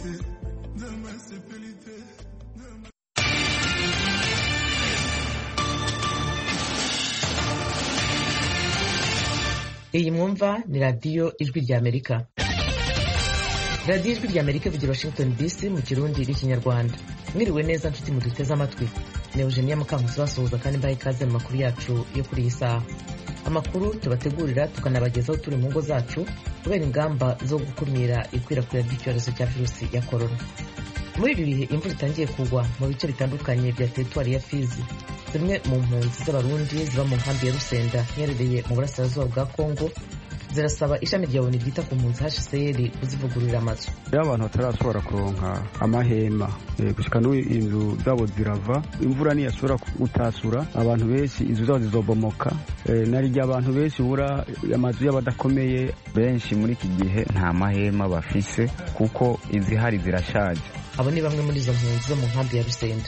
iyi mwumva ni radiyo ijwi ry'amerika radiyo ijwi ry'amerika ivugira washington dc mu kirundi n'ikinyarwanda mwiriwe neza nshuti muduteze amatwi ni eugenia mukankusi basuhuza kandi mbaha ikaze mu makuru yacu yo kuri iyi saha amakuru tubategurira tukanabagezaho turi mu ngo zacu kubera ingamba zo gukumira ikwirakwira ry'icyorezo cya virusi ya korona muri ibi bihe imvura itangiye kugwa mu bice bitandukanye bya teritwari ya fizi zimwe mu mpunzi z'abarundi ziba mu nkambi ya rusenda iherereye mu burasirazuba bwa kongo zirasaba ishami rya oni ryita ku mpunzi hcr kuzivugururira amazu iyo abantu batarashobora kuronka amahema gushika n'ubu inzu zabo zirava imvura ntiyashobora gutasura abantu benshi inzu zabo zizobomoka narirya abantu benshi bura amazu y'abadakomeye benshi muri iki gihe nta mahema bafise kuko izihari zirashaje abo ni bamwe muri izo mpunzi zo mu nkambi ya rusenda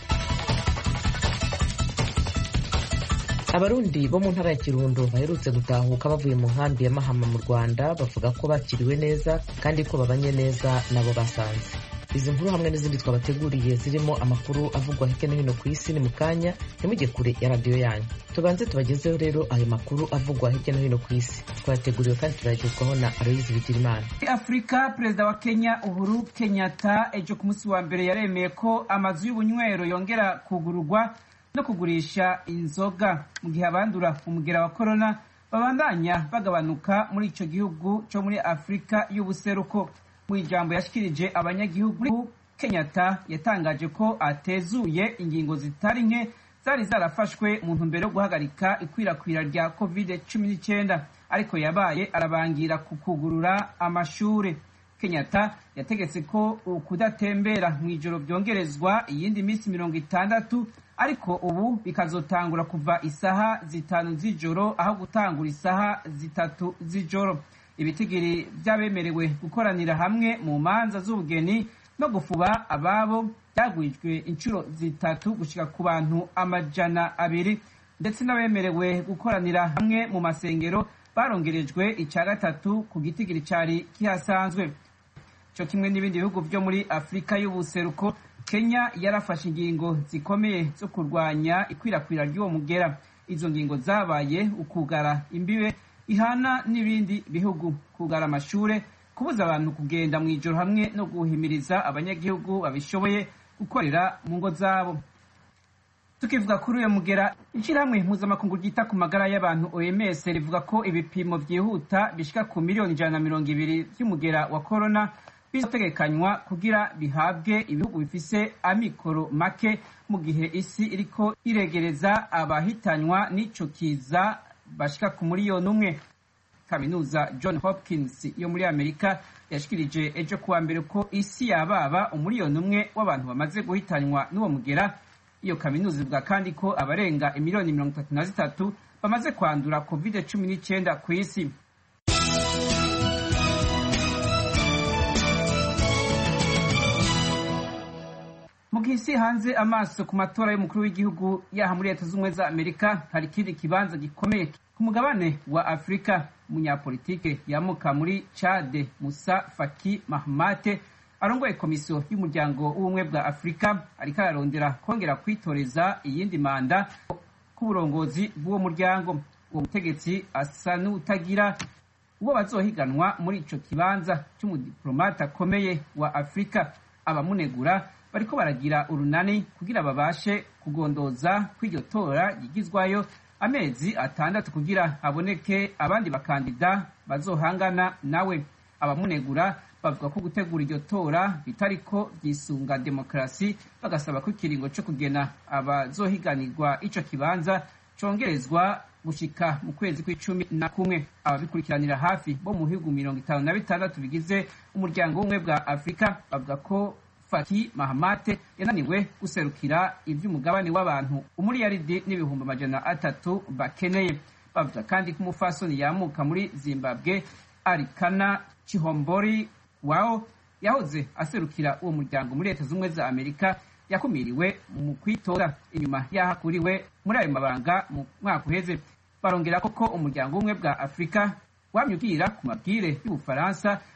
abarundi bo mu ntara ya kirundo baherutse gutahuka bavuye mu nkambi ya mahama mu rwanda bavuga ko bakiriwe neza kandi ko babanye neza nabo basanze izi nkuru hamwe n'izindi twabateguriye zirimo amakuru avugwa hirya no hino ku isi ni mu kanya ntimujye kure ya radiyo yanyu tubanze tubagezeho rero ayo makuru avugwa hirya no hino ku isi twateguriwe kandi turagezwaho na aloyizi bigirimana afurika perezida wa kenya uhuru kenyatta ejo ku munsi wa mbere yaremeye ko amazu y'ubunywero yongera kugururwa no kugurisha inzoga mu gihe abandura umugera wa korona babandanya bagabanuka muri icyo gihugu cyo muri afurika y'ubuseruko mu ijambo yashikirije abanyagihugu kenyatta yatangaje ko atezuye ingingo zitari nke zari zarafashwe mu ntumbero yo guhagarika ikwirakwira rya covid cumi n'icyenda ariko yabaye arabangira ku kugurura amashuri kenyatta yategetse ko ukudatembera mu ijoro byongerezwa iyindi minsi mirongo itandatu ariko ubu bikazotangura kuva isaha zitanu z'ijoro aho gutangura isaha zitatu z'ijoro ibitigiri by'abemerewe gukoranira hamwe mu manza z'ubugeni no gufuba ababo byagwijwe inshuro zitatu gushyika ku bantu amajana abiri ndetse n'abemerewe gukoranira hamwe mu masengero barongerejwe icya gatatu ku gitigiri cyari kihasanzwe cyo kimwe n'ibindi bihugu byo muri afurika y'ubuseruko kenya yarafashe ingingo zikomeye zo kurwanya ikwirakwira ry'uwo mugera izo ngingo zabaye ukugara imbibe ihana n'ibindi bihugu kugara amashure kubuza abantu kugenda mu ijoro hamwe no guhimiriza abanyagihugu babishoboye gukorera mu ngo zabo tukivuga kuri uyo mugera ishyirahamwe mpuzamakungu ryita ku magara y'abantu oms rivuga ko ibipimo byihuta bishyika ku miliyoni ijana na mirongo ibiri by'umugera wa korona bizategekanywa kugira bihabwe ibihugu bifise amikoro make mu gihe isi iriko iregereza abahitanywa n'ico kiza bashika ku miliyoni umwe kaminuza john hopkins yo muri amerika yashikirije ejo kuwa mbere ko isi yababa umuliyoni umwe w'abantu bamaze guhitanywa n'uwo mugera iyo kaminuza ivuga kandi ko abarenga imiliyoni mirongo itatu na zitatu bamaze kwandura covid cumi n'icyenda ku isi mu gihe isi hanze amaso ku matora y'umukuru w'igihugu yaha muri leta z'ubumwe za amerika hari ikindi kibanza gikomeye ku mugabane wa afurika umunyapolitike yamuka muri chade musa faki mahamate arongoye komisiyo y'umuryango w'ubumwe bwa afurika ariko ararondera kongera kwitoreza iyindi manda k'uburongozi bw'uwo muryango uwo mutegetsi asa n'utagira uwo bazohiganwa muri ico kibanza c'umudiplomate akomeye wa afurika abamunegura bariko baragira urunani kugira babashe kugondoza kw'iryo tora ryigizwayo amezi atandatu kugira haboneke abandi bakandida bazohangana nawe abamunegura bavuga ko gutegura iryo tora bitariko byisunga demokarasi bagasaba ko ikiringo co kugena abazohiganirwa ico kibanza congerezwa gushika mu kwezi kw'icumi na kumwe ababikurikiranira hafi bo mu bihugu mirongo itanu na bitandatu bigize umuryango w'ubumwe bwa afurika bavuga ko faki mahamate yananiwe guserukira ivy'umugabane w'abantu umuriyaridi n'ibihumbi amajana atatu bakeneye bavuga kandi ko umufasoni yamuka muri zimbabwe arikana chihombori wao yahoze aserukira uwo muryango muri leta z'ubumwe za amerika yakumiriwe mu kwitora inyuma yahakuriwe muri ayo mabanga mu mwaka uheze barongera koko umuryango w'ubumwe bwa afurika wamye ubwira ku mabwire y'ubufaransa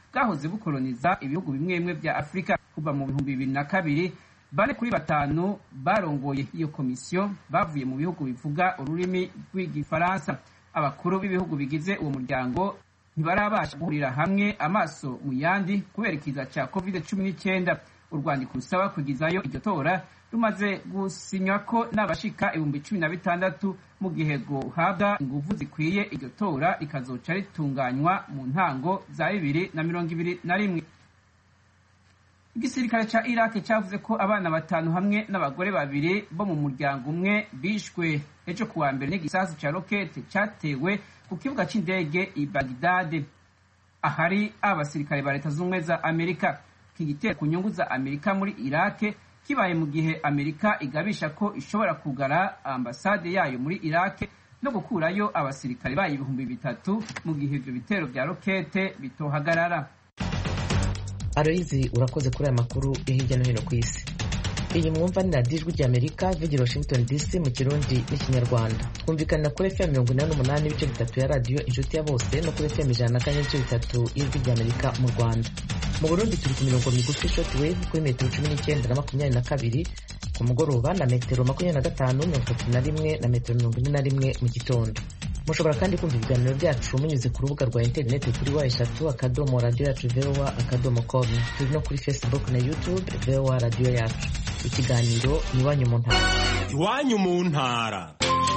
bwahoze bukoloniza ibihugu bimwe bimwe vya afurika kuva mu bihumbi bibiri na kabiri bane kuri batanu barongoye iyo komisiyo bavuye mu bihugu bivuga ururimi rw'igifaransa abakuru b'ibihugu bigize uwo muryango ntibarabasha guhurira hamwe amaso mu yandi kubera ikiza cya covid cumi n'icyenda urwandiko rusaba kugizayo iryo tora rumaze gusinywa ko n'abashika ibihumbi cumi na bitandatu mu gihe guhabwa inguvu zikwiye iryo tora rikazoca ritunganywa mu ntango za bibiri na mirongo ibiri na rimwe igisirikare ca iraki cavuze ko abana batanu hamwe n'abagore babiri bo mu muryango umwe bishwe ejo kuwa mbere n'igisasu ca rokete catewe ku kibuga c'indege i bagdade ahari abasirikare ba leta z'ubumwe za amerika iki gitero ku nyungu za amerika muri irake kibaye mu gihe amerika igabisha ko ishobora kugara ambasade yayo muri irake no gukurayo abasirikare bayo ibihumbi bitatu mu gihe ivyo bitero vya rokete bitohagarara aloyizi urakoze kuri aya makuru yo hirya no hino ku isi iyi mwumva ni radiyo ijwi ry'amerika vigira washington dc mu kirundi n'ikinyarwanda twumvikanira kuri fm mirongo inani n'umunani ibice bitatu ya radiyo inshuti ya bose no kuri fm ijana na kane n'ibice bitatu y'ijwi ry'amerika mu rwanda mu burundi turi ku mirongo migufi short wave kuri metero cumi n'icyenda na makumyabiri na kabiri ku mugoroba na metero makumyabiri na gatanu mirongo itatu na rimwe na metero mirongo ine na rimwe mu gitondo mushobora kandi kumva ibiganiro byacu munyuze ku rubuga rwa interineti kuri wa eshatu akadomo radiyo yacu vowa akadomo komu turi no kuri facebook na youtube vowa radiyo yacu ikiganiro ni iwanyu mu ntara iwanyu mu ntara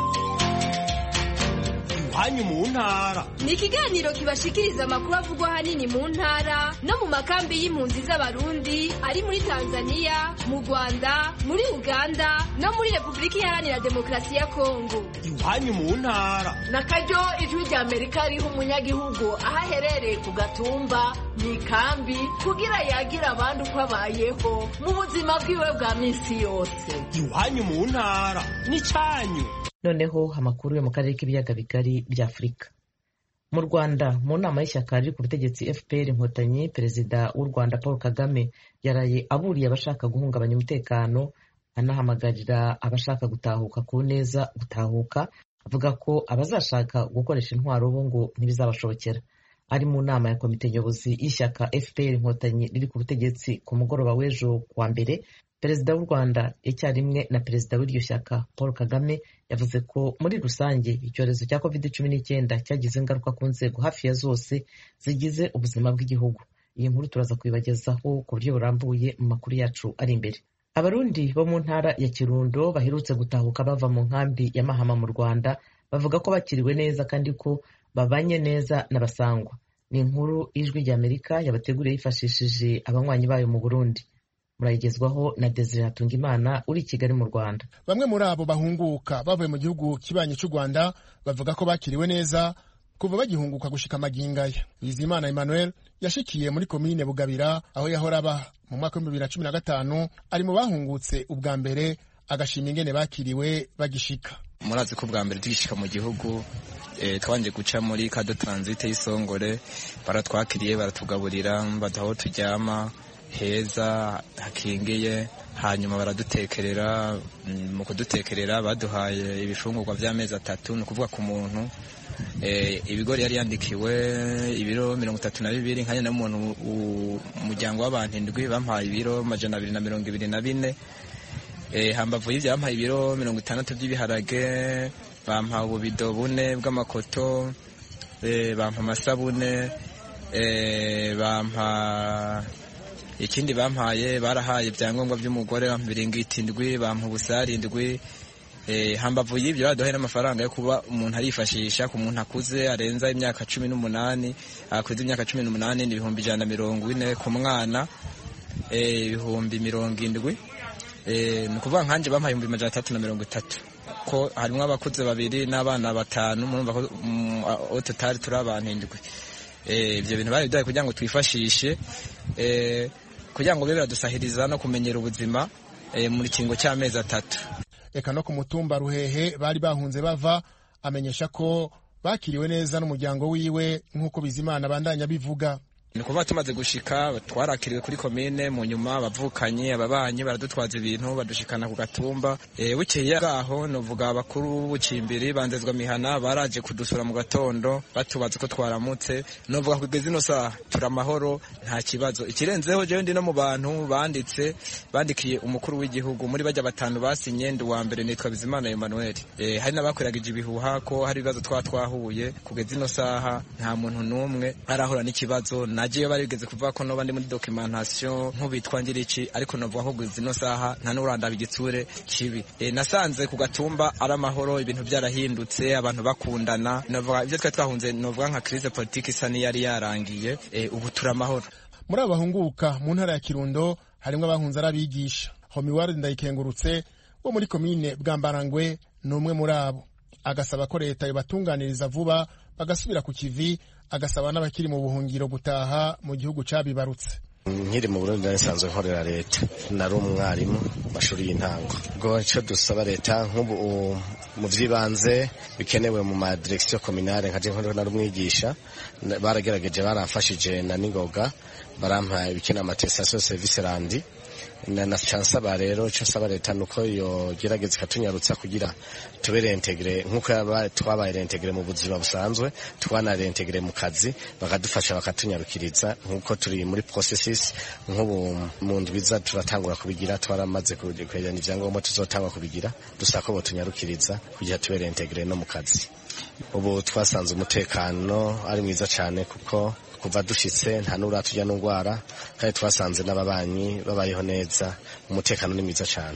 iwanyu mu ntara ni ikiganiro kibashikiriza amakuru avugwa ahanini mu ntara no mu makambi y'impunzi z'abarundi ari muri tanzania mu rwanda muri uganda no muri repubulika iharanira demokarasi ya kongo iwanyu mu ntara na karyo ijwi rya amerika riha umunyagihugu aho aherereye ku gatumba mu ikambi kugira yagire abandi uko abayeho mu buzima bwiwe bwa minsi yose iwanyu mu ntara n'icyanyu noneho amakuru yo mu karere k'ibiyaga bigari bya afurika mu rwanda mu nama y'ishyaka riri ku butegetsi fpr inkotanyi perezida w'u rwanda paul kagame yaraye aburiye abashaka guhungabanya umutekano anahamagarira abashaka gutahuka ku neza gutahuka avuga ko abazashaka gukoresha intwaro bo ngo ntibizabashobokera ari mu nama ya komite nyobozi y'ishyaka fpr inkotanyi riri ku butegetsi ku mugoroba w'ejo kuwa mbere perezida w'u rwanda icyarimwe na perezida w'iryo shyaka paul kagame yavuze ko muri rusange icyorezo cya covid cumi n'icyenda cyagize ingaruka ku nzego hafi ya zose zigize ubuzima bw'igihugu iyi nkuru turaza kuyibagezaho ku buryo burambuye mu makuru yacu ari imbere abarundi bo mu ntara ya kirundo baherutse gutahuka bava mu nkambi ya mahama mu rwanda bavuga ko bakiriwe neza kandi ko babanye neza n'abasangwa ni inkuru ijwi ry'amerika yabateguriye yifashishije abanywanyi bayo mu burundi murayigezwaho na desire hatungimana uri i kigali mu rwanda bamwe muri abo bahunguka bavuye mu gihugu kibanyi cy'u rwanda bavuga ko bakiriwe neza kuva bagihunguka gushika amagingaya bizimana emmanuel yashikiye muri komine bugabira aho yahora aba mu mwaka w'ibihumbi bibiri na cumi na gatanu ari mu bahungutse ubwa mbere agashima ingene bakiriwe bagishika murazi ko ubwa mbere tugishika mu gihugu e, twanje guca muri kado transite y'isongore baratwakiriye baratugaburira baduha aho turyama heza hakingiye hanyuma baradutekerera mu kudutekerera baduhaye ibifungurwa by'amezi atatu ni ukuvuga ku muntu ibigori yari yandikiwe ibiro mirongo itatu na bibiri nkanya n'umuntu umuryango w'abantu indwi bampaye ibiro amajana abiri na mirongo ibiri na bine hambavu y'ibyo bampaye ibiro mirongo itandatu by'ibiharage bampaye ububido bune bw'amakoto bampa amasabune bampa ikindi bampaye barahaye ibyangombwa by'umugore bampa ibiringiti indwi bampa ubusari indwi hambavu y'ibyo baduhaye n'amafaranga yo kuba umuntu arifashisha ku muntu akuze arenza imyaka cumi n'umunani akuze imyaka cumi n'umunani ni ibihumbi ijana na mirongo ine ku mwana ibihumbi mirongo indwi ni ukuvuga nkanjye bampaye ibihumbi majana atatu na mirongo itatu ko harimo abakuze babiri n'abana batanu murumva ko tutari turi abantu indwi ibyo bintu bari biduhaye kugira ngo twifashishe kugira ngo bibe biradusahiriza no kumenyera ubuzima muri kingo cy'amezi atatu reka no ku mutumba ruhehe bari bahunze bava amenyesha ko bakiriwe neza n'umuryango wiwe nk'uko bizimana bandanya bivuga ni ukuvuga tumaze gushika twarakiriwe kuri komine mu nyuma abavukanyi ababanyi baradutwaza ibintu badushikana ku gatumba e, bukeye bwaho novuga abakuru b'ubucimbiri banzezwa mihana baraje kudusura mu gatondo batubaza ko twaramutse novuga kugeza ino saha turi amahoro nta kibazo ikirenzeho jewe ndi no mu bantu banditse bandikiye umukuru w'igihugu muri bajya batanu basinye ndi uwa mbere nitwa bizimana emmanuel e, hari n'abakwiragije ibihuha ko hari ibibazo twa twahuye kugeza ino saha nta muntu n'umwe arahura n'ikibazo nagiye barigeze kuvuga ko noba ndi muri documentation nk'ubitwa ngiriki ariko novuga ko kugeza ino saha nta n'urandaba igitsure kibi e, nasanze ku gatumba ari amahoro ibintu byarahindutse abantu bakundana novuga ibyo twari twahunze novuga nka crise politique isa n'iyari yarangiye e, ubu turi amahoro muri abo bahunguka mu ntara ya kirundo harimwo abahunze ari abigisha homiward ndayikengurutse wo muri komine bwambarangwe ni umwe muri abo agasaba ko leta yobatunganiriza vuba bagasubira ku kivi agasaba n'abakiri mu buhungiro gutaha mu gihugu cabibarutse nkiri mu burundi nsanzwe nkorera leta nari umwarimu mashuri y'intango ubwo icyo dusaba leta nk'ubu mu by'ibanze bikenewe mu madirekisiyo kominale nka nkorera nari umwigisha baragerageje baramfashije na ningoga barampa ibikenewe amatesitasiyo serivisi randi na nsaba rero icyo nsaba leta ni uko yogerageza ikatunyarutsa kugira tube rentegere nk'uko twabaye rentegere mu buzima busanzwe twanarentegere mu kazi bakadufasha bakatunyarukiriza nk'uko turi muri processes nk'ubu mu ndwiza turatangura kubigira twaramaze kwegeranya ibyangombwa tuzotangwa kubigira dusaba ko botunyarukiriza kugira tube rentegere no mu kazi ubu twasanze umutekano ari mwiza cyane kuko kuva dushitse nta n'uratujya n'indwara kandi twasanze n'ababanyi babayeho neza umutekano ni mwiza cyane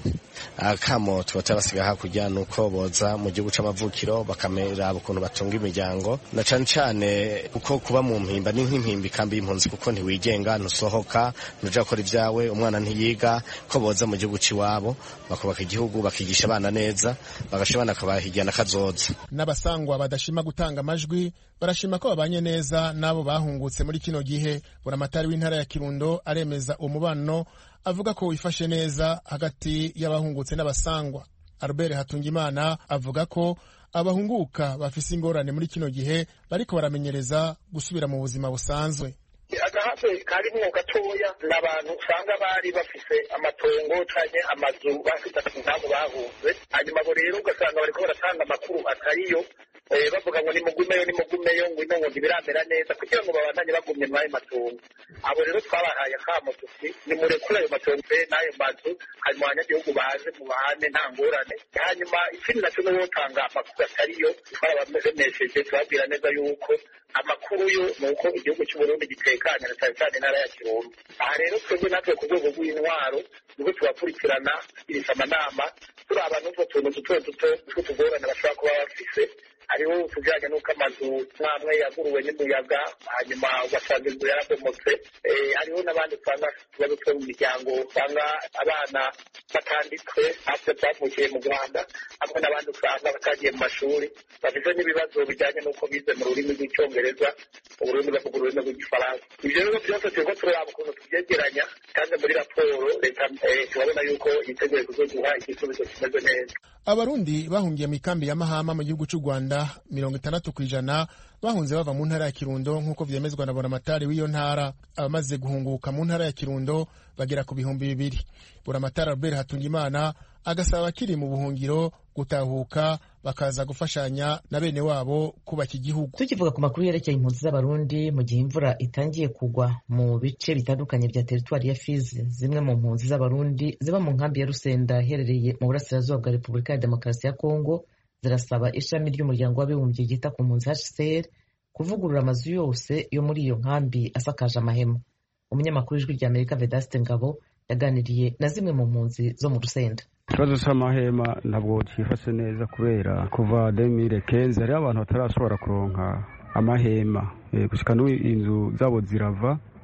akamo tuba tabasiga hakurya ni uko boza mu gihugu c'amavukiro bakamera ukuntu batunga imiryango na cane cane kuko kuba mu mpimba ni nk'impimba ikambi y'impunzi kuko ntiwigenga ntusohoka ntuja gukora ibyawe umwana ntiyiga ko boza mu gihugu c'iwabo bakubaka igihugu bakigisha abana neza bagasha abana akabahigana kazoza n'abasangwa badashima gutanga amajwi barashima ko babanye neza n'abo bahungutse muri kino gihe buramatari w'intara ya kirundo aremeza umubano avuga ko wifashe neza hagati y'abahungutse n'abasangwa albert hatungimana avuga ko abahunguka bafise ingorane muri kino gihe bariko baramenyereza gusubira mu buzima busanzwe agahaze karimwo gatoya ni abantu usanga bari bafise amatongo canke amazu bafite ntabwo bahunze hanyuma abo rero ugasanga bariko baratanga amakuru atariyo bavuga ngo nimugumeyo nimugumeyo ngo ino ngo ntibiramera neza kugira ngo babandanye bagumye muri ayo matongo abo rero twabahaye akamo tuti nimurekure ayo matongo n'ayo mazu hanyuma abanyagihugu baze mubahane nta ngorane hanyuma ikindi nacyo ni wotanga amakuru atariyo twarabamesheje turababwira neza yuko amakuru yo ni uko igihugu cy'uburundi gitekanye na cyane cyane intara ya kirundo aha rero twebwe natwe ku rwego rw'intwaro nibwo tubakurikirana tugirisha amanama turaba n'utwo tuntu duto duto tw'utugorane bashobora kuba bafise hariho utujyanye n'uko amazu mwamwe yaguruwe n'umuyaga hanyuma ugasanga inzu yarabomotse hariho n'abandi usanga utubazo two mu miryango usanga abana batanditswe natwe twavukiye mu rwanda hamwe n'abandi usanga batagiye mu mashuri bafite n'ibibazo bijyanye n'uko bize mu rurimi rw'icyongereza ururimi bavuga ururimi rw'igifaransa ibyo rero byose turiko turaraba ukuntu tubyegeranya kandi muri raporo leta turabona yuko yiteguye kuzoduha igisubizo kimeze neza abarundi bahungiye mu ikambi ya mahama mu gihugu cy'u rwanda mirongo itandatu ku ijana bahunze bava mu ntara ya kirundo nk'uko vyemezwa na buramatari w'iyo ntara abamaze guhunguka mu ntara ya kirundo bagera ku bihumbi bibiri buramatari albert hatungimana agasaba abakiri mu buhungiro gutahuka bakaza gufashanya na bene wabo kubaka igihugu tukivuga ku makuru yerekeye impunzi z'abarundi mu gihe imvura itangiye kugwa mu bice bitandukanye bya teritwari ya fizi zimwe mu mpunzi z'abarundi ziba mu nkambi ya rusenda iherereye mu burasirazuba bwa repubulika ya demokarasi ya kongo zirasaba ishami ry'umuryango w'abibumbye ryita ku mpunzi hcr kuvugurura amazu yose yo muri iyo nkambi asakaje amahema umunyamakuru w'ijwi rya amerika vedaste ngabo yaganiriye na zimwe mu mpunzi zo mu rusenda ikibazo cy'amahema ntabwo cyifashe neza kubera kuva demire kenzi hariho abantu batarashobora kuronka amahema gushika n'ubu inzu zabo zirava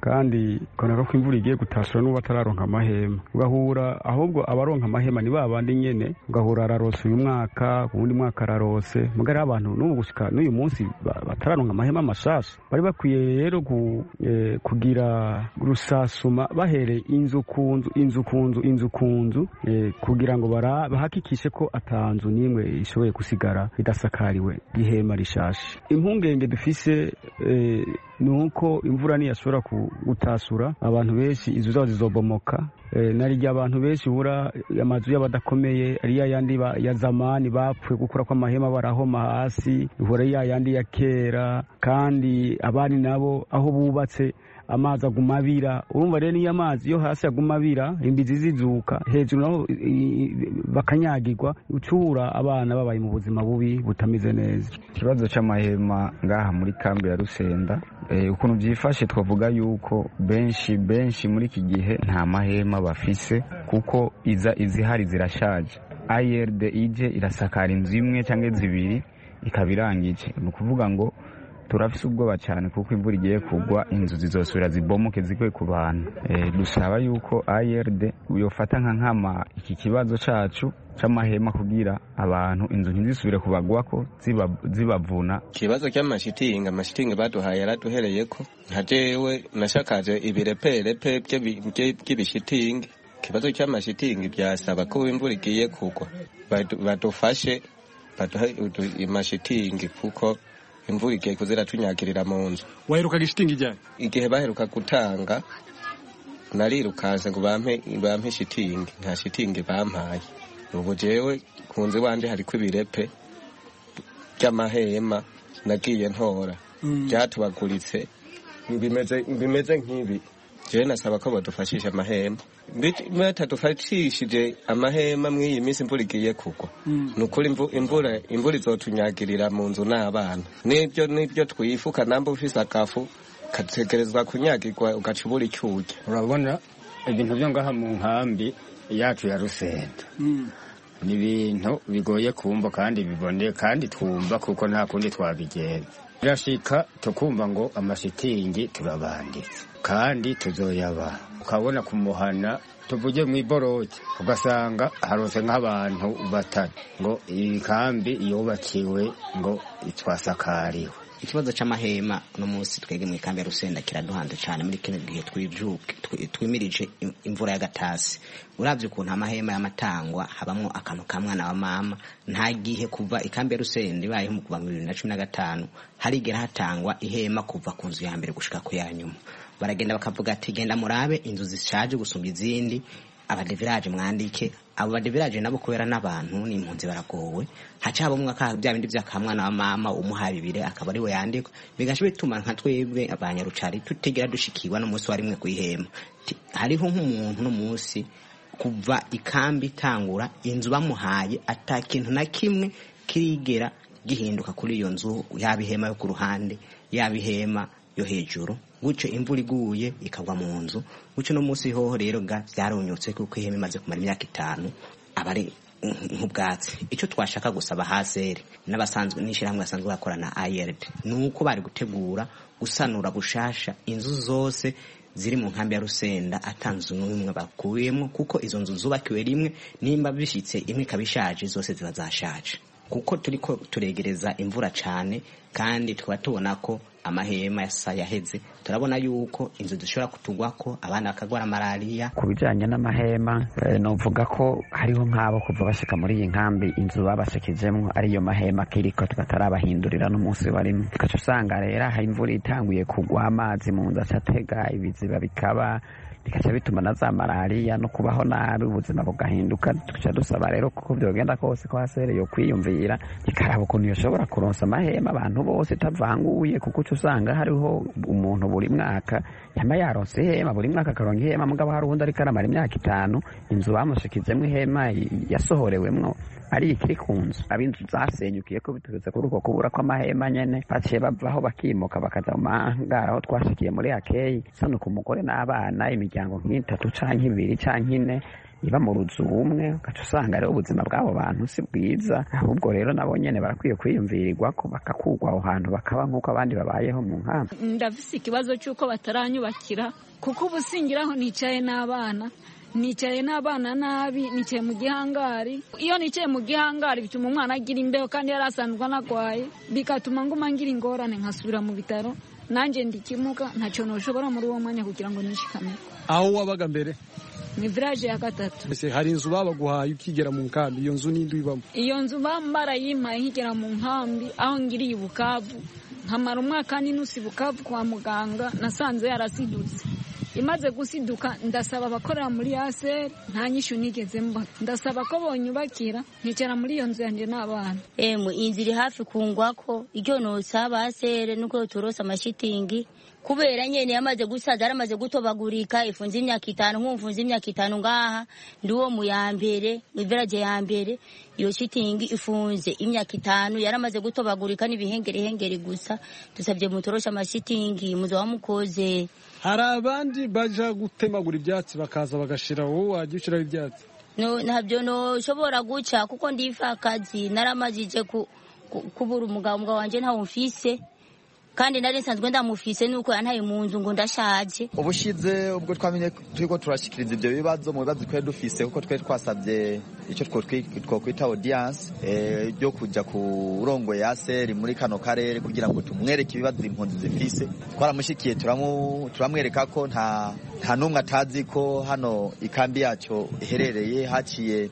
kandi ukabona ko imvura igiye gutasura n'uwo atararonka amahema ugahura ahubwo abaronka amahema ni ba bandi nyene ugahura ararose uyu mwaka uwundi mwaka ararose mugari abantu n'ubu gushika n'uyu munsi batararonka amahema mashasha bari bakwiye rero kugira rusasuma bahereye inzu ku nzu inzu ku nzu inzu ku nzu kugira ngo bahakikishe ko atanzu n'imwe ishoboye gusigara idasakariwe ihema rishashe impungenge dufise ni uko imvura niyashobora gutasura abantu benshi inzu zabo zizobomoka narirya abantu benshi ubura amazu y'abadakomeye ari ya yandi ya zamani bapfuye gukura kw'amahema barahoma hasi ihora ya yandi ya kera kandi abandi nabo aho bubatse amazi aguma abira urumva rero niyo amazi yo hasi aguma abira imbizi zizuka hejuru naho bakanyagirwa ucura abana babaye mu buzima bubi butameze neza ikibazo cy'amahema ngaha muri kambi ya rusenda ukuntu byifashe twavuga yuko benshi benshi muri iki gihe nta mahema bafise kuko iza izihari zirashaje ayerd ije irasakara inzu imwe cyangwa zibiri ikaba irangije ni ukuvuga ngo turafise ubwoba cyane kuko imvura igiye kugwa inzu zizosubira zibomoke zigwe ku bantu dusaba yuko ayerd yofata nka nkama iki kibazo cacu c'amahema kugira abantu inzu ntizisubire kubagwako zibavuna ikibazo cy'amashitingi amashitingi baduhaye yaraduhereyeko nka jewe nashakaje ibireperepe by'ibishitingi ikibazo cy'amashitingi byasaba ko imvura igiye kugwa badufashe baduhe amashitingi kuko imvura igiye kuzira tunyagirira mu nzu waherukaga ishitingi ryari igihe baheruka gutanga narirukanse ngo bampe bampe shitingi nta shitingi bampaye ubu jewe ku nzu iwanje hariko ibirepe by'amahema nagiye ntora byatubaguritse bimeze nk'ibi jewe nasaba ko badufashisha amahema batadufashishije amahema mw'iyi minsi imvura igiye kugwa ni ukuri imvura imvura izotunyagirira mu nzu n'abana n'ibyo n'ibyo twifuka namba ufise akafu kategerezwa kunyagirwa ugaca ubura icyo urya urabona ibintu byo ngaha mu nkambi yacu ya rusenda ni ibintu bigoye kumva kandi biboneye kandi twumva kuko nta kundi twabigenza birashika tukumva ngo amashitingi turabanditse kandi tuzoyaba ukabona kumuhana tuvuge mu iboroki ugasanga harose nk'abantu batatu ngo iyi kambi yubakiwe ngo twasakariwe ikibazo c'amahema uno munsi twege mu ikambi ya rusenda kiraduhanze cyane muri kino gihe twimirije imvura y'agatasi uravye ukuntu amahema y'amatangwa habamwo akantu ka mwana wa mama nta gihe kuva ikambi ya rusenda ibayeho mu kuva mu bibiri na cumi na gatanu harigera hatangwa ihema kuva ku nzu ya mbere gushika ku ya nyuma baragenda bakavuga ati genda murabe inzu zishaje gusumba izindi abadeviraje mwandike abo badeviraje nabo kubera n'abantu n'impunzi baragowe haca habamwe bya bindi by'akamwana wa mama umuha bibire akaba ariwe yandikwa bigaca bituma nka twebwe abanyarucari tutigera dushikirwa n'umunsi wa rimwe kwihema hariho nk'umuntu no munsi kuva ikambi itangura inzu bamuhaye ata kintu na kimwe kirigera gihinduka kuri iyo nzu yaba ihema yo ku ruhande yaba ihema yo hejuru gutyo imvura iguye ikagwa mu nzu gutyo no munsi hoho rero ga byarunyutse kuko ihema imaze kumara imyaka itanu aba ari nk'ubwatsi icyo twashaka gusaba haseri n'abasanzwe n'ishyirahamwe basanzwe bakorana ayerd ni uko bari gutegura gusanura gushasha inzu zose ziri mu nkambi ya rusenda atanze n'umwe bakuyemo kuko izo nzu zubakiwe rimwe nimba bishyitse imwe ikaba ishaje zose ziba zashaje kuko turiko turegereza imvura cyane kandi tukaba tubona ko amahema yasa yaheze turabona yuko inzu zishobora kutugwako abana bakagwara malariya ku bijyanye n'amahema novuga ko hariho nk'abo kuva bashika muri iyi nkambi inzu babashikijemwo ariyo mahema kiriko tukatarabahindurira n'umunsi barimo tugaca usanga rero aha imvura itanguye kugwa amazi mu nzu acatega ibiziba bikaba bikaca bituma na za malariya no kubaho nabi ubuzima bugahinduka tugaca dusaba rero kuko byogenda kose ko hasere yo kwiyumvira ikaraba ukuntu yoshobora kuronsa amahema abantu bose itavanguye kuko uca usanga hariho umuntu buri mwaka yama yaronse ihema buri mwaka akaronka ihema mugabo hari uwundi ariko aramara imyaka itanu inzu bamushikizemwo ihema yasohorewemwo ari ikiri ku nzu ab'inzu zasenyukiye ko biturutse kuri uko kubura kw'amahema nyene baciye bavaho bakimuka bakaja mu mahangara aho twashikiye muri akeyi sano ku mugore n'abana imiryango nk'itatu canke ibiri canke ine iba mu ruzu umwe ugaca usanga rero ubuzima bw'abo bantu si bwiza ahubwo rero nabo nyene barakwiye kwiyumvirirwa ko bakakugwa aho hantu bakaba nk'uko abandi babayeho mu nkambi ndafise ikibazo cy'uko bataranyubakira kuko ubu singiraho nicaye n'abana nicaye n'abana nabi nicaye mu gihangari iyo nicaye mu gihangari bituma umwana agira imbeho kandi yari asanzwe anagwaye bigatuma nguma ngira ingorane nkasubira mu bitaro nanjye ndikimuka ntacyo ntushobora muri uwo mwanya kugira ngo nishikamire aho wabaga mbere ni village ya gatatu ese hari inzu babaguhaye ukigera mu nkambi iyo nzu ninde uyibamo iyo nzu bambara yimpaye nkigera mu nkambi aho ngiriye i bukavu nkamara umwaka n'inusi bukavu kwa muganga nasanze yarasidutse imaze gusiduka ndasaba abakorera muri yaseri nta nyishu nigeze mbona ndasaba ko bonyubakira nkicara muri iyo nzu yanjye n'abana emwe inzu iri hafi kungwako icyo nosaba asere nuko turose amashitingi kubera nyene yamaze gusaza yaramaze gutobagurika ifunze imyaka itanu nk'umfunze imyaka itanu ngaha ndi uwo mu ya mbere mu village ya mbere iyo shitingi ifunze imyaka itanu yaramaze gutobagurika n'ibihengerehengeri gusa dusabye mutorosha amashitingi muzo wamukoze hari abandi baja gutemagura ibyatsi bakaza bagashira wowe wajya ushyiraho ibyatsi no ntabyo noshobora guca kuko ndifa akazi naramajije ku, ku, kubura umugabo umugabo wanje ntawo mfise kandi nari nsanzwe ndamufise nuko yantaye mu nzu ngo ndashaje ubushize ubwo twamenye turiko turashikiriza ivyo bibazo mu bibazo twari dufise kuko twari twasabye icyo twokwita audience ryo kuja ku urongoye yaseri muri kano karere kugira ngo tumwereke ibibazo impunzi zifise twaramushikiye turamwereka ko nta nta n'umwe atazi ko hano ikambi yacu iherereye haciye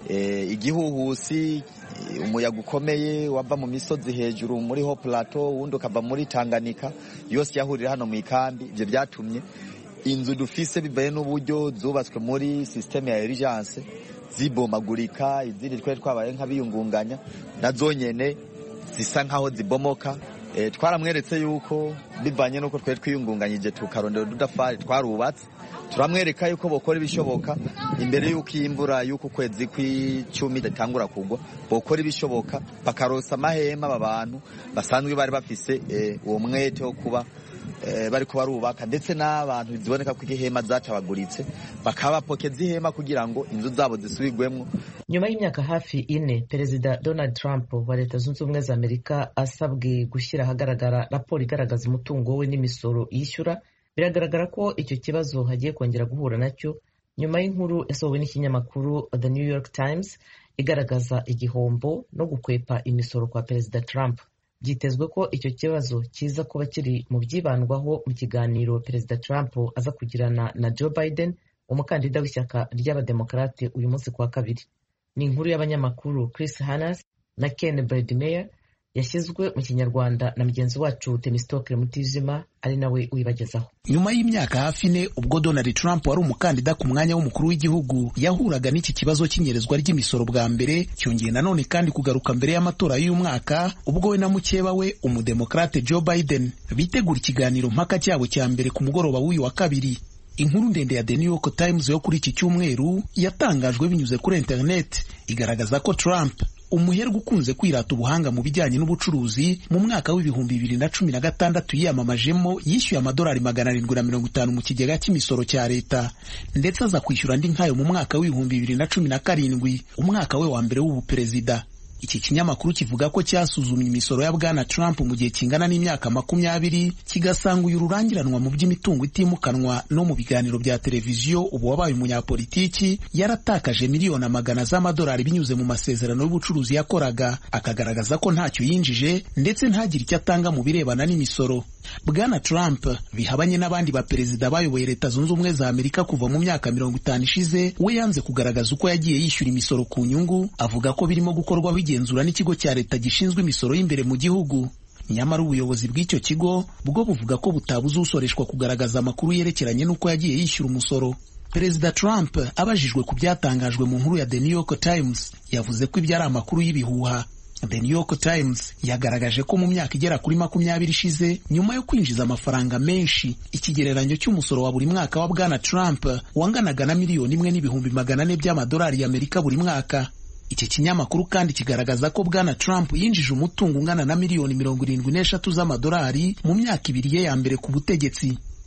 igihuhusi umuyaga ukomeye wava mu misozi hejuru muri ho plateau wundi ukava muri Tanganyika yose yahurira hano mu ikambi ibyo byatumye inzu dufise bivaye n'uburyo zubatswe muri systeme ya urgence zibomagurika izindi twari twabaye nk'abiyungunganya nazo nyene zisa nkaho zibomoka e, twaramweretse yuko bivanye n'uko twari twiyungunganyije tukarondera ududafari twarubatse turamwereka yuko bokora ibishoboka imbere y'uko iyi imvura y'uko ukwezi kw'icumi itangura kugwa bokora ibishoboka bakarosa amahema aba bantu basanzwe bari bafise uwo mwete wo kuba bari barubaka ndetse n'abantu ziboneka ko ihema zacabaguritse bakaba bapokeza ihema kugira ngo inzu zabo zisubirwemo nyuma y'imyaka hafi ine perezida donald trump wa leta zunze ubumwe za amerika asabwe gushyira ahagaragara raporo igaragaza umutungo we n'imisoro yishyura biragaragara ko icyo kibazo hagiye kongera guhura nacyo nyuma y'inkuru yasohowe n'ikinyamakuru the new york times igaragaza igihombo no gukwepa imisoro kwa perezida trump byitezwe ko icyo kibazo kiza kuba kiri mu byibandwaho mu kiganiro perezida trump aza kugirana na joe biden umukandida w'ishyaka ry'abademokarate uyu munsi kuwa kabiri ni inkuru y'abanyamakuru chris hannas na ken bredmeyer yashyizwe mu kinyarwanda na mugenzi wacu temistokle mutijima ari nawe uyibagezaho nyuma y'imyaka hafi ine ubwo donald trump wari umukandida ku mwanya w'umukuru w'igihugu yahuraga n'iki kibazo cy'inyerezwa ry'imisoro bwa mbere cyongeye nanone kandi kugaruka mbere y'amatora y'uyu mwaka ubwo we na mukeba we umudemokrate joe biden bitegura ikiganiro mpaka cyabo cya mbere ku mugoroba w'uyu wa kabiri inkuru ndende ya The New York Times yo kuri iki cyumweru yatangajwe binyuze kuri internet igaragaza ko Trump umuherwe ukunze kwirata ubuhanga mu bijyanye n'ubucuruzi mu mwaka w'ibihumbi bibiri na cumi na gatandatu yiyamamajemo yishyuye amadolari magana arindwi na mirongo itanu mu kigega cy'imisoro cya leta ndetse aza kwishyura andi nkayo mu mwaka w'ibihumbi bibiri na cumi na karindwi umwaka we wa mbere w'ubuperezida iki kinyamakuru kivuga ko cyasuzumye imisoro ya bwana Trump mu gihe kingana n'imyaka makumyabiri kigasanga uyu rurangiranwa mu by'imitungo itimukanwa no mu biganiro bya televiziyo ubu wabaye umunyapolitiki yaratakaje miliyoni amagana z'amadolari binyuze mu masezerano y'ubucuruzi yakoraga akagaragaza ko ntacyo yinjije ndetse ntagire icyo atanga mu birebana n'imisoro bwana Trump bihabanye n'abandi baperezida bayoboye leta zunze ubumwe za Amerika kuva mu myaka mirongo itanu ishize we yanze kugaragaza uko yagiye yishyura imisoro ku nyungu avuga ko birimo gukorwaho igenzura n'ikigo cya leta gishinzwe imisoro y'imbere mu gihugu nyamara ubuyobozi bw'icyo kigo bwo buvuga ko butabuze usoreshwa kugaragaza amakuru yerekeranye n'uko yagiye yishyura umusoro perezida Trump abajijwe ku byatangajwe mu nkuru ya The New York Times yavuze ko ibyo ari amakuru y'ibihuha The New York Times yagaragaje ko mu myaka igera kuri makumyabiri ishize nyuma yo kwinjiza amafaranga menshi ikigereranyo cy'umusoro wa buri mwaka wa bwana Trump wanganaga na miliyoni imwe n'ibihumbi magana ane by'amadolari y'Amerika buri mwaka iki kinyamakuru kandi kigaragaza ko bwana Trump yinjije umutungo ungana na miliyoni mirongo irindwi n'eshatu z'amadolari mu myaka ibiri ye ya mbere ku butegetsi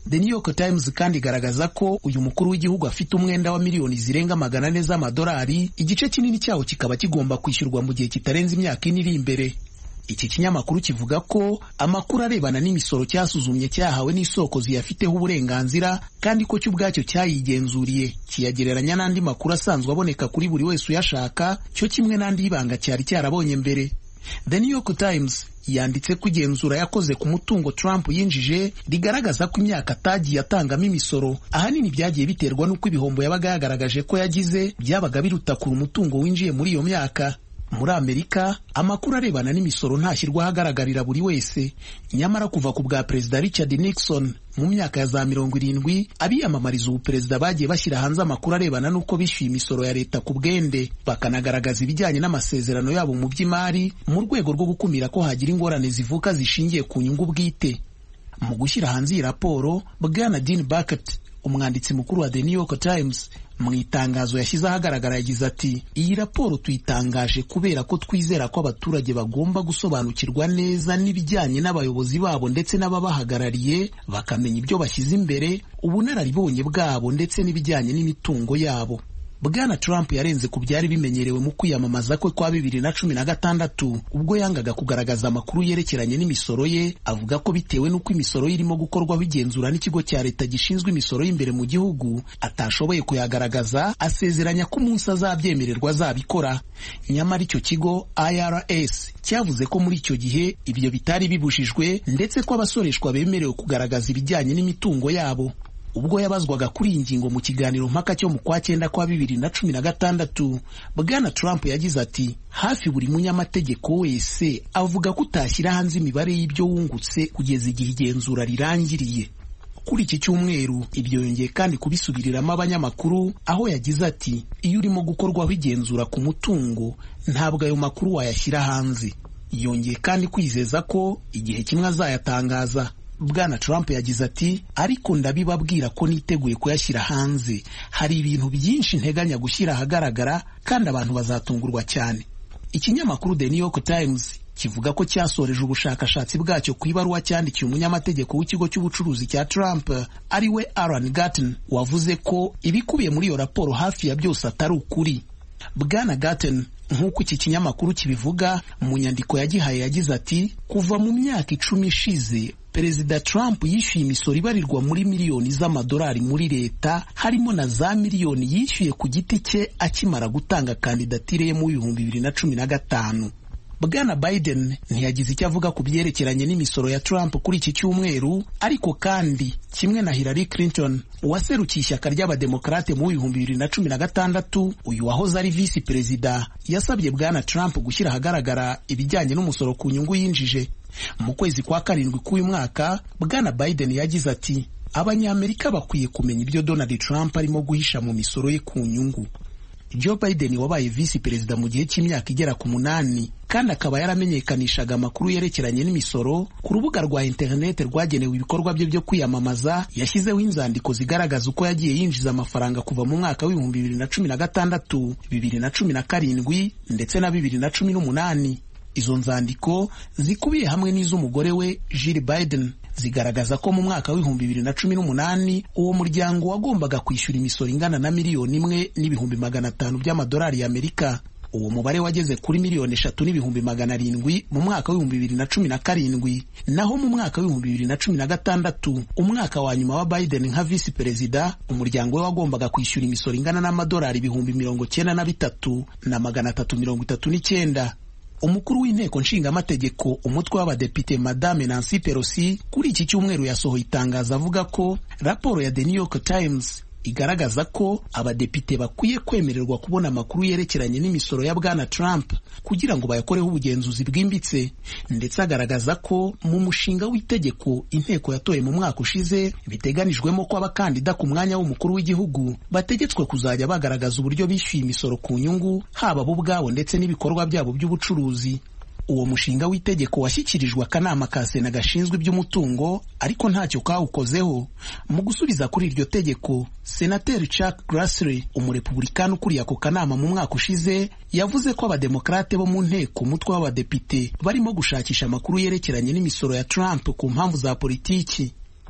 The New York Times kandi igaragaza ko uyu mukuru w'igihugu afite umwenda wa miliyoni zirenga magana ane z'amadolari igice kinini cyawo kikaba kigomba kwishyurwa mu gihe kitarenze imyaka ine iri imbere iki kinyamakuru kivuga ko amakuru arebana n'imisoro cyasuzumye cyahawe n'isoko ziyafiteho uburenganzira kandi ko cyo ubwacyo cyayigenzuriye kiyagereranya n'andi makuru asanzwe aboneka kuri buri wese uyashaka cyo kimwe n'andi y'ibanga cyari cyarabonye mbere The New York Times yanditse ko igenzura yakoze ku mutungo Trump yinjije rigaragaza ko imyaka atagiye atangamo imisoro ahanini byagiye biterwa n'uko ibihombo yabaga yagaragaje ko yagize byabaga biruta kure umutungo winjiye muri iyo myaka muri amerika amakuru arebana n'imisoro ntashyirwa ahagaragarira buri wese nyamara kuva ku bwa perezida richard nixon mu myaka ya za mirongo irindwi abiyamamariza ubuperezida bagiye bashyira hanze amakuru arebana n'uko bishyuye imisoro ya leta ku bwende bakanagaragaza ibijyanye n'amasezerano yabo mu by'imari mu rwego rwo gukumira ko hagira ingorane zivuka zishingiye ku nyungu bwite mu gushyira hanze iyi raporo bwana dean bucket umwanditsi mukuru wa the new york times mu itangazo yashyize ahagaragara yagize ati iyi raporo tuyitangaje kubera ko twizera ko abaturage bagomba gusobanukirwa neza n'ibijyanye n'abayobozi babo ndetse n'ababahagarariye bakamenya ibyo bashyize imbere ubunararibonye bwabo ndetse n'ibijyanye n'imitungo yabo bwana trump yarenze ku byari bimenyerewe mu kwiyamamaza kwe kwa bibiri na cumi na gatandatu ubwo yangaga kugaragaza amakuru yerekeranye n'imisoro ye avuga ko bitewe n'uko imisoro ye irimo gukorwaho igenzura n'ikigo cya leta gishinzwe imisoro y'imbere mu gihugu atashoboye kuyagaragaza asezeranya ko umunsi azabyemererwa azabikora nyamara icyo kigo irs cyavuze ko muri icyo gihe ibyo bitari bibujijwe ndetse ko abasoreshwa bemerewe kugaragaza ibijyanye n'imitungo yabo ubwo yabazwaga kuri iyi ngingo mu kiganiro mpaka cyo mu kwa cyenda kwa bibiri na cumi na gatandatu bwana trump yagize ati hafi buri munyamategeko wese avuga ko utashyira hanze imibare y'ibyo wungutse kugeza igihe igenzura rirangiriye kuri iki cyumweru ibyo yongeye kandi kubisubiriramo abanyamakuru aho yagize ati iyo urimo gukorwaho igenzura ku mutungo ntabwo ayo makuru wayashyira hanze yongeye kandi kwizeza ko igihe kimwe azayatangaza bwana trump yagize ati ariko ndabibabwira ko niteguye kuyashyira hanze hari ibintu byinshi nteganya gushyira ahagaragara kandi abantu bazatungurwa cyane ikinyamakuru the new york times kivuga ko cyasoreje ubushakashatsi bwacyo ku ibaruwa cyandikiye umunyamategeko w'ikigo cy'ubucuruzi cya trump ari we alan gatton wavuze ko ibikubiye muri iyo raporo hafi ya byose atari ukuri bwana gatton nk'uko iki kinyamakuru kibivuga mu nyandiko yagihaye yagize ati kuva mu myaka icumi ishize perezida trump yishyuye imisoro ibarirwa muri miliyoni z'amadolari muri leta harimo na za miliyoni yishyuye ku giti cye akimara gutanga kandidatire ye mu bihumbi bibiri na cumi na gatanu bwana biden ntiyagize icyo avuga ku byerekeranye n'imisoro ya trump kuri iki cyumweru ariko kandi kimwe na hillary clinton uwaserukiye ishyaka ry'abademokarate mu bihumbi bibiri na cumi na gatandatu uyu wahoze ari visi perezida yasabye bwana trump gushyira ahagaragara ibijyanye n'umusoro ku nyungu yinjije mu kwezi kwa karindwi k'uyu mwaka bwana biden yagize ati abanyamerika bakwiye kumenya ibyo donald trump arimo guhisha mu misoro ye ku nyungu joe biden wabaye visi perezida mu gihe cy'imyaka igera ku munani kandi akaba yaramenyekanishaga amakuru yerekeranye n'imisoro ku rubuga rwa interineti rwagenewe ibikorwa bye byo kwiyamamaza yashyizeho inzandiko zigaragaza uko yagiye yinjiza amafaranga kuva mu mwaka w'ibihumbi bibiri na cumi na gatandatu bibiri na cumi na karindwi ndetse na bibiri na cumi n'umunani izo nzandiko zikubiye hamwe n'iz'umugore we Jill Biden zigaragaza ko mu mwaka w'ibihumbi bibiri na cumi n'umunani uwo muryango wagombaga kwishyura imisoro ingana na miliyoni imwe n'ibihumbi magana atanu by'amadolari y'Amerika uwo mubare wageze kuri miliyoni eshatu n'ibihumbi magana arindwi mu mwaka w'ibihumbi bibiri na cumi na karindwi naho mu mwaka w'ibihumbi bibiri na cumi na gatandatu umwaka wa nyuma wa Biden nka visi perezida umuryango we wagombaga kwishyura imisoro ingana n'amadolari ibihumbi mirongo cyenda na bitatu na magana atatu mirongo itatu n'icyenda umukuru w'inteko nshingamategeko umutwe w'abadepite madame Nancy Pelosi kuri iki cyumweru yasohoye itangazo avuga ko raporo ya The New York Times igaragaza ko abadepite bakwiye kwemererwa kubona amakuru yerekeranye n'imisoro ya bwana Trump kugira ngo bayakoreho ubugenzuzi bwimbitse ndetse agaragaza ko mu mushinga w'itegeko inteko yatoye mu mwaka ushize biteganijwemo ko abakandida ku mwanya w'umukuru w'igihugu bategetswe kuzajya bagaragaza uburyo bishyuye imisoro ku nyungu haba bo ubwabo ndetse n'ibikorwa byabo by'ubucuruzi uwo mushinga w'itegeko washyikirijwe akanama ka sena gashinzwe iby'umutungo ariko ntacyo kawukozeho mu gusubiza kuri iryo tegeko senateri Chuck Grassley umurepublikani ukuriye ako kanama mu mwaka ushize yavuze ko abademokarate bo mu nteko umutwe w'abadepite barimo gushakisha amakuru yerekeranye n'imisoro ya Trump ku mpamvu za politiki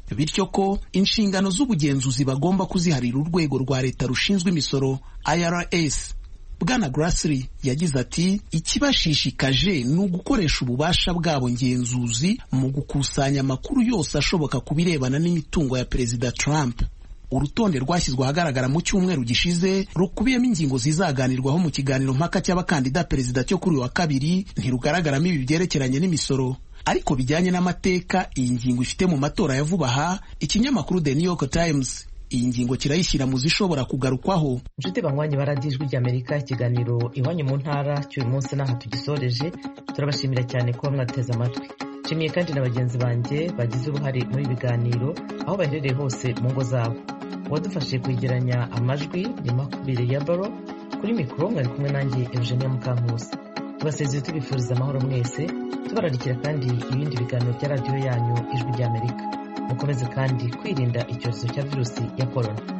bityo ko inshingano z'ubugenzuzi bagomba kuziharira urwego rwa leta rushinzwe imisoro irs bwana Grassley yagize ati ikibashishikaje ni ugukoresha ububasha bwabo ngenzuzi mu gukusanya amakuru yose ashoboka ku birebana n'imitungo ya perezida Trump urutonde rwashyizwe ahagaragara mu cyumweru gishize rukubiyemo ingingo zizaganirwaho mu kiganiro mpaka cy'abakandida perezida cyo kuri uyu wa kabiri ntirugaragaramo ibi byerekeranye n'imisoro ariko bijyanye n'amateka iyi ngingo ifite mu matora ya vuba aha ikinyamakuru The New York Times iyi ngingo kirayishyira mu zishobora kugarukwaho inshuti banywanyi baradijwi ry'amerika ikiganiro iwanyu mu ntara cy'uyu munsi n'aha tugisoreje turabashimira cyane kuba mwateze amatwi nshimiye kandi na bagenzi banjye bagize uruhare muri ibi biganiro aho baherereye hose mu ngo zabo uwadufashije kwegeranya amajwi ni makubire ya baro kuri mikoro mwari kumwe nanjye eugenia mukankusi tubasezeye tubifuriza amahoro mwese tubararikira kandi ibindi biganiro bya radiyo yanyu ijwi ry'amerika mukomeze kandi kwirinda icyorezo cya virusi ya korona